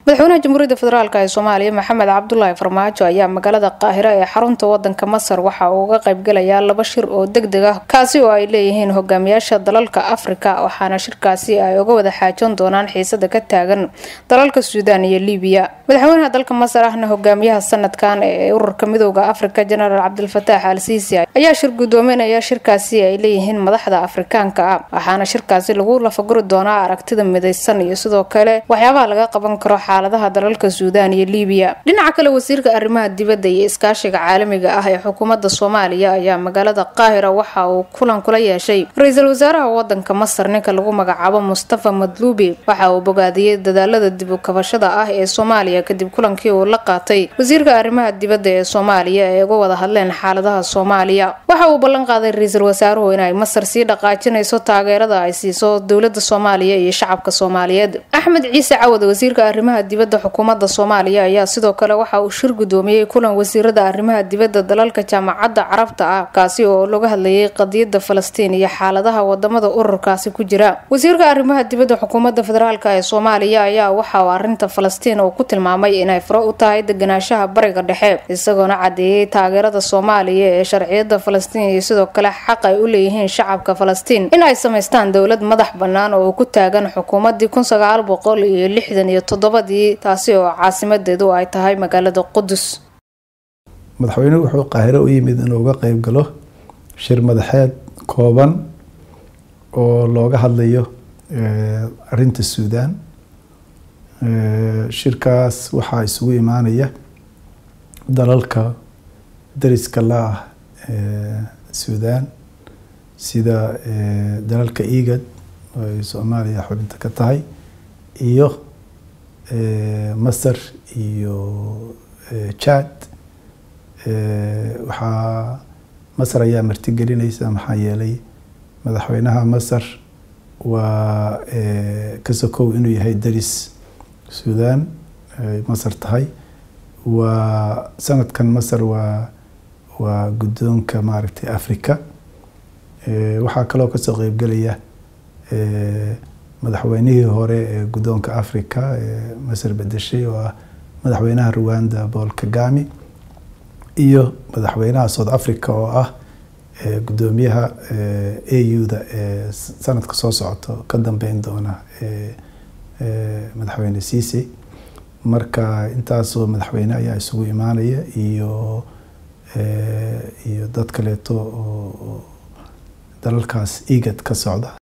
madaxweynaha jamhuuriyadda federaalk ee soomaaliya maxamed cabdulaahi farmaajo ayaa magaalada qaahiro ee xarunta wadanka masar waxa uu uga qaybgalayaa laba shir oo deg deg ah kaasi oo ay leeyihiin hogaamiyaasha dalalka afrika waxaana shirkaasi ay uga wada xaajoon doonaan xiisada ka taagan dalalka suudaan iyo libiya madaxweynaha dalka masar ahna hogaamiyaha sanadkan ee ururka midooda afrika jenaraal cabdilfataax al siisi ayaa shir gudoominaya shirkaasi ay leeyihiin madaxda afrikaanka ah waxaana shirkaasi lagu lafaguri doonaa aragtida midaysan iyo sidoo kale waxyaabaha laga qaban karo xaaladaha dalalka suudaan iyo libiya dhinaca kale wasiirka arrimaha dibadda iyo iskaashiga caalamiga ah ee xukuumadda soomaaliya ayaa magaalada qaahira waxa uu kulan kula yeeshay ra-iisul wasaaraha wadanka masar ninka lagu magacaabo mustafa madluubi waxa uu bogaadiyey dadaalada dib u kabashada ah ee soomaaliya kadib kulankii uu la qaatay wasiirka arrimaha dibadda ee soomaaliya ee uga wada hadleen xaaladaha soomaaliya waxa uu ballan qaaday ra-iisul wasaaruhu inay masar sii dhaqaajinayso taageerada ay siiso dowlada soomaaliya iyo shacabka soomaaliyeed axmed ciise cawad wasiirka arrimaha dibadda xukuumadda soomaaliya ayaa sidoo kale waxa uu shir gudoomiyey kulan wasiirada arrimaha dibadda dalalka jaamacadda carabta ah kaasi oo laga hadlayay qadiyada falastiin iyo xaaladaha wadamada ururkaasi ku jira wasiirka arrimaha dibadda xukuumadda federaalk ee soomaaliya ayaa waxa uu arinta falastiin uu ku tilmaamay inay furo u tahay deganaanshaha bariga dhexe isagoona cadeeyey taageerada soomaaliya ee sharciyada falastiin iyo sidoo kale xaq ay u leeyihiin shacabka falastiin in ay samaystaan dowlad madax bannaan oo ku taagan xukuumadii kun sagaal boqol iyo lixdan iyo toddobadii taasi oo caasimadeedu ay tahay magaalada qudus madaxweynuhu wuxuu qaahiro u yimid inuu uga qeyb galo shir madaxeed kooban oo looga hadlayo arinta suudaan shirkaas waxaa isugu imaanaya dalalka dariska la ah suudaan sida dalalka egad oo ay soomaaliya xubinta ka tahay iyo masar iyo jad waxaa masar ayaa martigelinaysa maxaa yeelay madaxweynaha masar waa ka sokow inuu yahay daris suudaan ay masar tahay waa sanadkan masar waa waa guddoonka maaragtay africa waxaa kaloo kasoo qeybgelaya madaxweynihii hore ee guddoonka africa ee masar bedeshay oo ah madaxweynaha rwanda paul kagami iyo madaxweynaha south africa oo ah guddoomiyaha au-da ee sanadka soo socoto ka dambeyn doona madaxweyne ciise marka intaasoo madaxweyne ayaa isugu imaanaya iyo iyo dad kaleeto oo dalalkaas egad ka socda